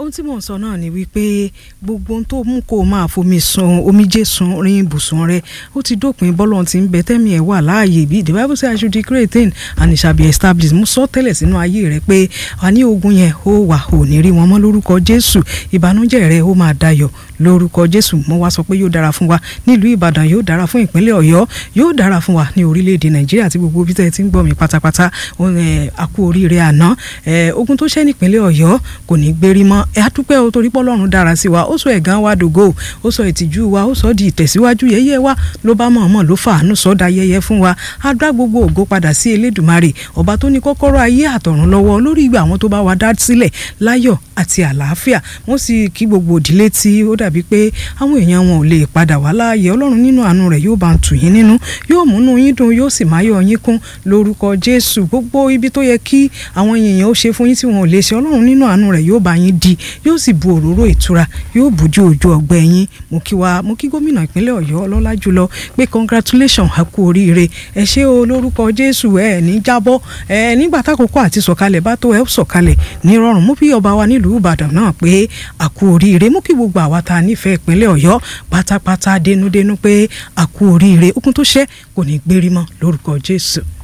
ohun tí mò ń sọ náà ni wípé gbogbo ohun tó mú kó o máa fomi sun omijé sun rin ibùsùn rẹ ó ti dópin bọ́lọ̀ ti ń bẹ tẹ́mi ẹ̀ wà láàyè bí the bible say I should declare a thing and it shall be established mo sọ tẹ́lẹ̀ sínú ayé rẹ pé a ní ogun yẹn ó wà ò ní rí wọn mọ́ lórúkọ Jésù ìbànújẹ́ rẹ ó máa dayọ̀ lórúkọ Jésù mo wá sọ pé yóò dára fún wa nílùú Ìbàdàn yóò dára fún ìpínlẹ̀ Ọ̀yọ́ yóò dára fún wa ní orílẹ̀-èdè Nàìjíríà àti gbogbo bí tẹ́ ti ń gbọ́ mi pátápátá àkú oríire àná ogun tó ṣẹ́ nípínlẹ̀ Ọ̀yọ́ kò ní gbérí mọ́ ẹ á dúpẹ́ o torí pọ́lọ́run dára sí wa ó sọ ẹ̀gán wa dògo ó sọ ìtìjú wa ó sọ di ìtẹ̀síwájú yẹ́yẹ́ wa ló bá mọ̀ọ́mọ̀ ló fàánú sọ́dà yẹ́yẹ́ fún wa á dá gbogbo ògo padà sí Elédùmarè ọba tó ní kọ́kọ́rọ́ ayé àtọ̀run lọ́wọ́ lórí ìgbà àwọn tó bá wa dá sílẹ̀ láyọ̀ àti àlàáfíà wọ́n sì kí gbogbo òdílé tí ó dàbí pé àwọn èèyàn wọn ò lè padà wá láàyè ọlọ́run nínú àánú rẹ̀ yóò bá ń tù yín nínú yóò múnú yín dùn yóò sì máyọ̀ yín kún lórúkọ Jésù gbogbo ibi tó yẹ kí àwọn èèyàn ó ṣe fún yín tí wọn ò lè ṣe ọlọ́run nínú àánú rẹ̀ yóò bá yín di yóò sì bu òróró ìtura yóò bùjú ojú ọgbẹ́ yín mo kí wa mo kí gómìnà ìpínlẹ̀ Ọ̀yọ́ ọlọ́lá jùlọ pé congratulation a kú oríire ẹ ṣé o lórúkọ Jésù ẹ ní jábọ́ ẹ nígbà tákòókò àti sọ̀kalẹ̀ bá tó ẹ sọ̀kalẹ̀ nírọ̀rùn mú bí ọba wa nílùú Ìbàdàn náà pé a kú oríire mú kí gbogbo àwa tá a nífẹ̀ẹ́ ìpínlẹ̀ Ọ̀yọ́ pátápátá dénúdénú pé a kú oríire okun tó ṣẹ́ kò ní gbérí mọ́ lórúkọ Jésù.